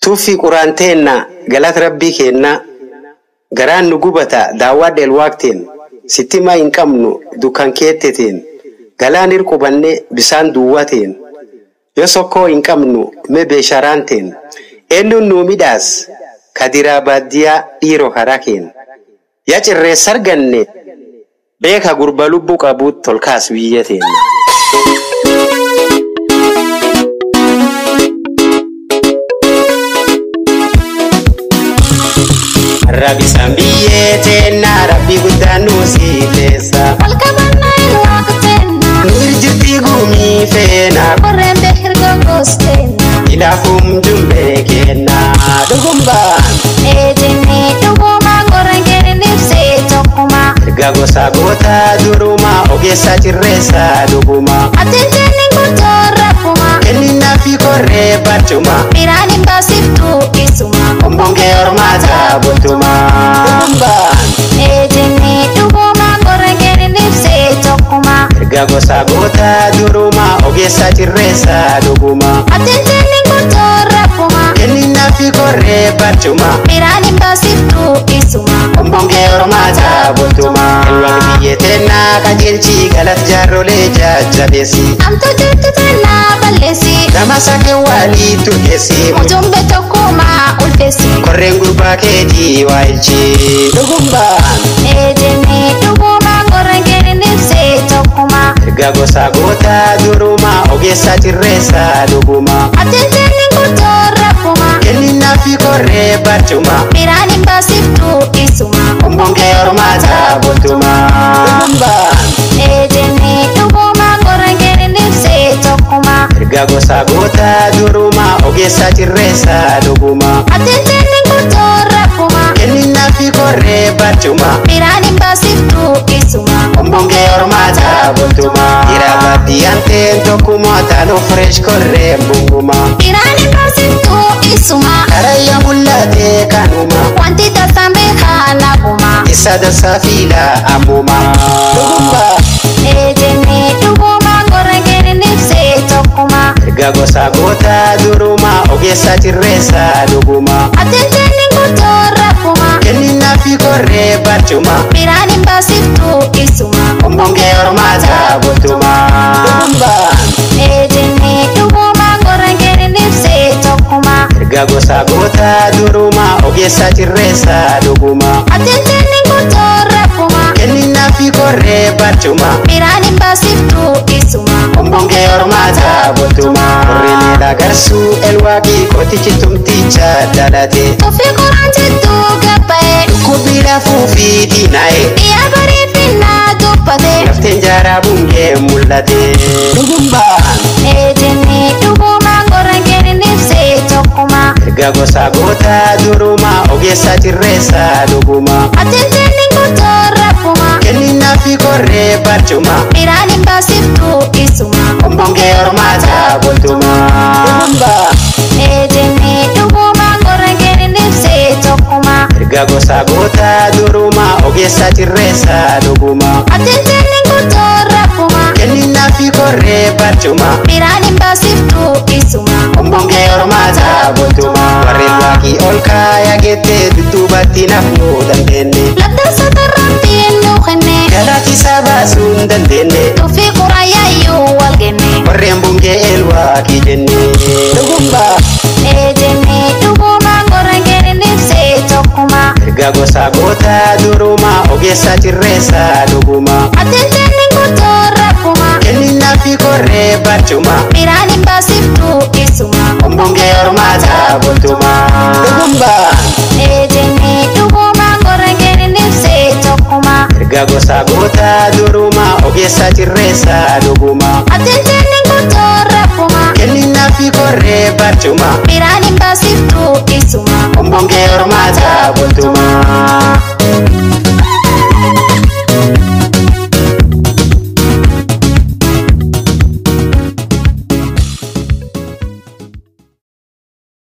tuffii quraanteenna galata rabbii keenna garaan nu gubata daawwadha elwaaqteen sittimaa hin qabnu dukkan keetteteen galaan hirqubanne bisaan duwwateen yoo sokkoo hin qabnu mee beesharaanteen eenyuun nuu midhaas kadiraa baadiyyaa dhiiroo karaa keen yaa cirreessa arganne beeka gurba lubbuu qabuut tolkaas biyya teenna. Rabbisaan biyyee teenna rabbi guddaan nu siifeessa. Alkabanna ilwaaqteenna Nu irjirtii guumii feena qorreen beekirga goosteenna ilaafuun jumbee kenna dhugumbaan eejenne dhuguma qorreen keenin ibsee tokkuma erga gosa goota duruma ogeessa cirreessa dhuguma attinjeenni guddoo rakkuma kenninaa fi korree barcuma biraan hin baasiftu isuma ombongee hormaata bultuma dhugumbaan eejenne dhuguma qorreen keenin ibsee tokkuma erga gosa goota duruma ogeessa cirreessa dhuguma attinjeenni guddoo rakkuma kenninaa fi korree barcuma biraan hin baasiftu isuma ombongee hormaata bultuma elwaq biyyee teennaa qajeelchi galat jaarrolee jajjabeessi amtu jetti tennaa balleessi nama sake waalii turgeessi mujumbe tokkuma ulfeessi korreen gurbaa keetii waa ilchi dhugumbaan eejenne dhuguma qorreen keenin ibsee tokkuma erga gosa goota duruma ogeessa cirreessa dhuguma attinjeenni guddoo rakkuma kenninaa fi korree barcuma biraan hin baasiftu isuma ombongee hormaata bultuma dhugumbaan eejenne dhuguma qorreen keenin ibsee tokkuma erga gosa goota duruma ogeessa cirreessa dhuguma attinjeenni guddoo rakkuma kenninaa fi korree barcuma biraan hin baasiftu isuma ombongee hormaata bultuma dhiira baadiyyaan ta'een tokkuma taanuu fireesh korree bunguma biraan hin baasiftu isuma karayya mul'atee kanuma wanti tasaan beekaa naguma isa dansaa fiila ammuma dhugumba eejenne dhuguma qorreen keenin ibsee tokkuma erga gosa goota duruma ogeessa cirreessa dhuguma attinjeenni guddoo rakkuma kenninaa fi korree barcuma biraan hin baasiftu isuma ombongee hormaata bultuma dhugumba eejenne dhuguma qorreen keenin ibsee tokkuma erga gosa goota duruma ogeessa cirreessa dhuguma attinjeenni guddoo rakkuma kenninaa fi korree barcuma biraan hin baasiftu isuma ombongee hormaata bultuma korreen eedagarsuu elwaaqii qotichi tumticha dhalate tuffii qoraan jettuu gabba'e Kubila fuufi diinaa'e biyya bariifinnaa dubbate lafteen jaaraa bungee mul'ate dhugumbaan eejenne dhuguma qorreen keenin ibsee tokkuma erga gosa goota duruma ogeessa cirreessa dhuguma attinjeenni guddoo rakkuma kenninaa fi korree barcuma biraan hin baasiftu isuma ombongee hormaata bultuma dhugumbaan eejenne dhuguma qorreen keenin ibsee tokkuma erga gosa goota duruma ogeessa cirreessa dhuguma attinjeenni guddoo rakkuma kenninaa fi korree barcuma biraan hin baasiftu isuma ombongee hormaata bultuma warreen waaqii ol kaaya gettee dudduubatti nafuu dandeenye labdansa tarraanti ennuu kenne galati isaa baasuu hin dandeenye tuffii quraayyaayyuu wal kenne warreen bungee elwaaqii jenne dhugumba eejenne dhuguma qorreen keenin ibsee tokkuma erga gosa goota duruma ogeessa cirreessa dhuguma attinjeenni guddoo rakkuma kenninaa fi korree barcuma biraan hin baasiftu isuma ombongee hormaata bultuma dhugumba eejenne dhuguma qorreen keenin ibsee tokkuma erga gosa goota duruma ogeessa cirreessa dhuguma attinjeenni guddoo rakkuma kenninaa fi korree barcuma biraan hin baasiftu isuma ombongee hormaata bultuma